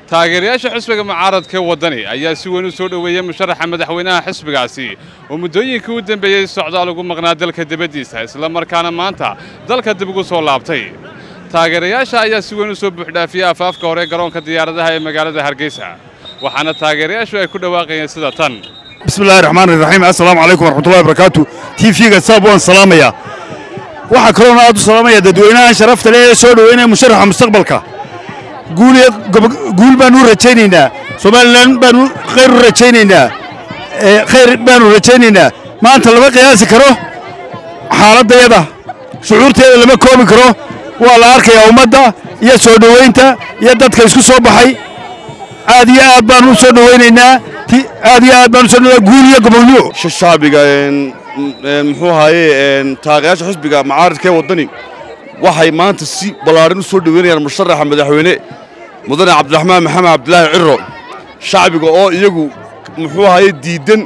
taageerayaasha xisbiga mucaaradka waddani ayaa si weyn u soo dhoweeyey musharaxa madaxweynaha xisbigaasi oo muddooyinkii u dembeeyey socdaal ugu maqnaa dalka dibaddiisa isla markaana maanta dalka dib ugu soo laabtay taageerayaasha ayaa si weyn u soo buuxdhaafiyey afaafka hore garoonka diyaaradaha ee magaalada hargeysa waxaana taageerayaashu ay ku dhawaaqayeen sida tan bismillahi raxmaan iraxiim assalaamu calaykum waraxmatullahi barakaatu tv-ga saab waan salaamayaa waxaa kaloona aad u salaamaya dadweynahan sharafta leh ee soo dhoweynaya musharaxa mustaqbalka guul baanu u rajaynaynaa somalilan baanu khayr u rajaynaynaa khayr baanu rajaynaynaa maanta lama qiyaasi karo xaaladdeeda shucuurteeda lama koobi karo waa la arkayaa ummadda iyo soo dhoweynta iyo dadka isku soo baxay aad iyo aad baanu u soo dhoweynaynaa aad iyo aad baanu u soo dhoweynaynaa guul iyo gobonnimo shacbiga muxuu ahaaye taageerayaasha xisbiga mucaaradka ee waddani waxay maanta si ballaadhan u soo dhoweynayaan musharaxa madaxweyne mudane cabdiraxmaan maxamed cabdilaahi ciro shacbiga oo iyagu muxuu ahaaye diiddan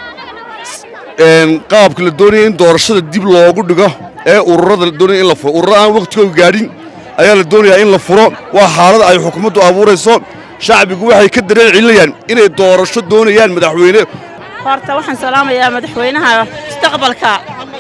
qaabka la doonaya in doorashada dib loogu dhigo ee ururada la doonaya in la furo ururo aan wakhtigooda gaadhin ayaa la doonayaa in la furo waa xaalad ay xukuumaddu abuurayso shacbigu waxay ka dareen celinayaan inay doorasho doonayaan madaxweyne horta waxaan salaamayaa madaxweynaha mustaqbalka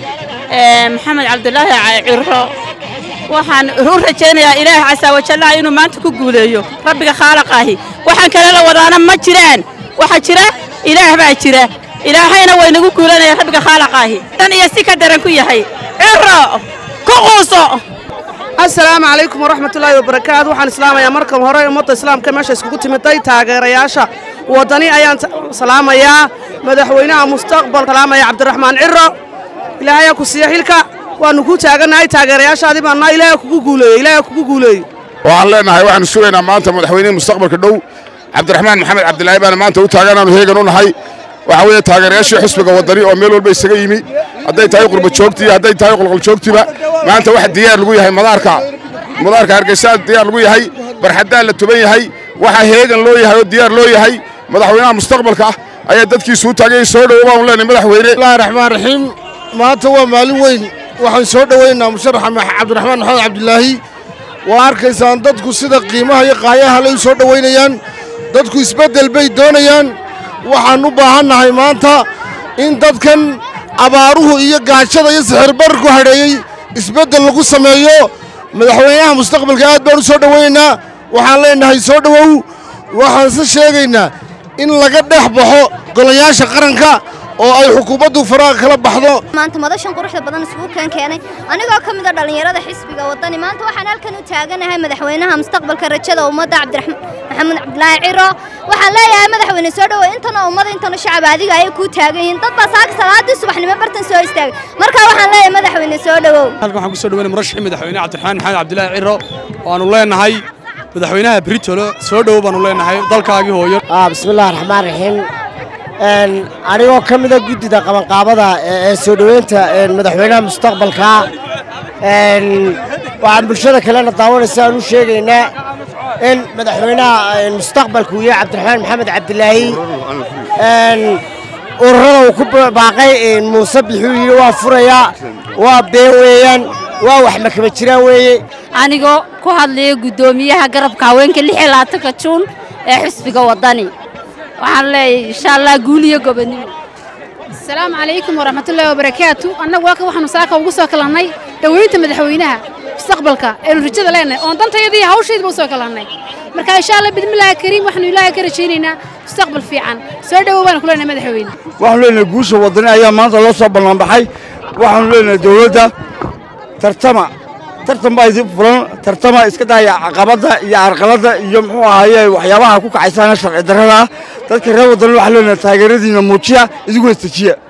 maxamed cabdulaahi ciro waxaan u rajaynayaa ilaahay casaa wajallaha inuu maanta ku guuleeyo rabbiga khaalaqaahi waxaan kale la wadaana ma jiraan waxaa jira ilaah baa jira ilaahayna waynagu guulanaya rabbiga khaalaqaahi dan iyo si ka daran ku yahay ciro ku quuso assalaamu calaykum waraxmatullaahi wabarakaatu waxaan islaamayaa marka hore ummadda islaamka meesha iskugu timiday taageerayaasha waddani ayaan salaamayaa madaxweynaha mustaqbal salaamaya cabdiraxmaan ciro ilaahayaa ku siiya xilka waannu ku taagannahay taageerayaashaadii baannaa ilaaha kugu guuleeye ilaaha kugu guuleeye waxaan leenahay waxaanu sugaynaa maanta madaxweynihii mustaqbalka dhow cabdiraxmaan maxamed cabdilaahi baana maanta u taaganaanu heegan u nahay waxaa weeye taageerayaashii xisbiga waddani oo meel walba isaga yimi hadday tahay qurba joogtii hadday tahay qolqol joogtiba maanta waxa diyaar lagu yahay madaarka madaarka hargeysa diyaar lagu yahay barxaddaan la tuban yahay waxaa heegan loo yahay oo diyaar loo yahay madaxweynaha mustaqbalka ayaa dadkiisu u taagay soo dhowo baanu leenahay madaxweyne bismillahi raxmaan raxiim maanta waa maalin weyn waxaan soo dhoweynaa musharaxa cabdiraxmaan maxamed cabdilaahi waa arkaysaan dadku sida qiimaha iyo qaayaha lay u soo dhoweynayaan dadku isbeddel bay doonayaan waxaan u baahannahay maanta in dadkan abaaruhu iyo gaajada iyo sixirbarku hadheeyey isbeddel lagu sameeyo madaxweynaha mustaqbalka aad baan u soo dhowaynaynaa waxaan leenahay soo dhowow waxaanse sheegaynaa in laga dhex baxo golayaasha qaranka oo ay xukuumaddu faraha kala baxdo maanta madashan quruxda badan isugu keen keenay anigoo ka mid a dhallinyarada xisbiga waddani maanta waxaan halkan u taaganahay madaxweynaha mustaqbalka rajada ummadda cabdiraxmaan maxamed cabdilaahi ciro waxaan leeyahay madaxweyne soo dhowow intana ummada intana shacab adiga ayay kuu taagan yihiin dad baa saaka salaadii subaxnimo bartan soo istaagay marka waxaan leeyahay madaxweyne soo dhowow halkan waxaan ku soo dhaweynay murashaxii madaxweyne cabdiraxmaan maxamed cabdilaahi ciro waanu leenahay madaxweynaha britolo soo dhowow baanu leenahay dalkaagii hooyo bismillahi raxmaan raxiim anigoo ka mida guddida qabanqaabada ee soo dhoweynta madaxweynaha mustaqbalka waxaan bulshada kalena daawanaysa aan u sheegaynaa in madaxweynaha mustaqbalka uu yahay cabdiraxmaan maxamed cabdilaahi ururada uu ku baaqay muuse bixuu yidhi waa furayaa waa been weeyaan waa wax makaba jiraan weeye anigoo ku hadlaya guddoomiyaha garabka haweenka lix iyo labaatanka juun ee xisbiga waddani waxaan leeyahay insha allah guul iyo gobonnimo asalaamu calaykum waraxmatullaahi wabarakaatu annagu halka waxaanu saaka ugu soo kalannay dhoweynta madaxweynaha mustaqbalka eenu rajada leenahay oon dantayadii hawshaydba u soo kalannay marka insha allah bidmillaahi kariim waxaanu ilaahay ka rajaynaynaa mustaqbal fiican soo dhowow baanu ku leenahay madaxweyne waxaanu leenahay guusha waddani ayaa maanta loo soo ballanbaxay waxaanu leenahay dowladda tartama tartan baa idin furan tartama iska daaya caqabadda iyo carqaladda iyo muxuu ahaaye waxyaabaha ku kacaysana sharci darrada ah dadka reer waddani waxaa leenahay taageeradiina muujiya idiguna istajiya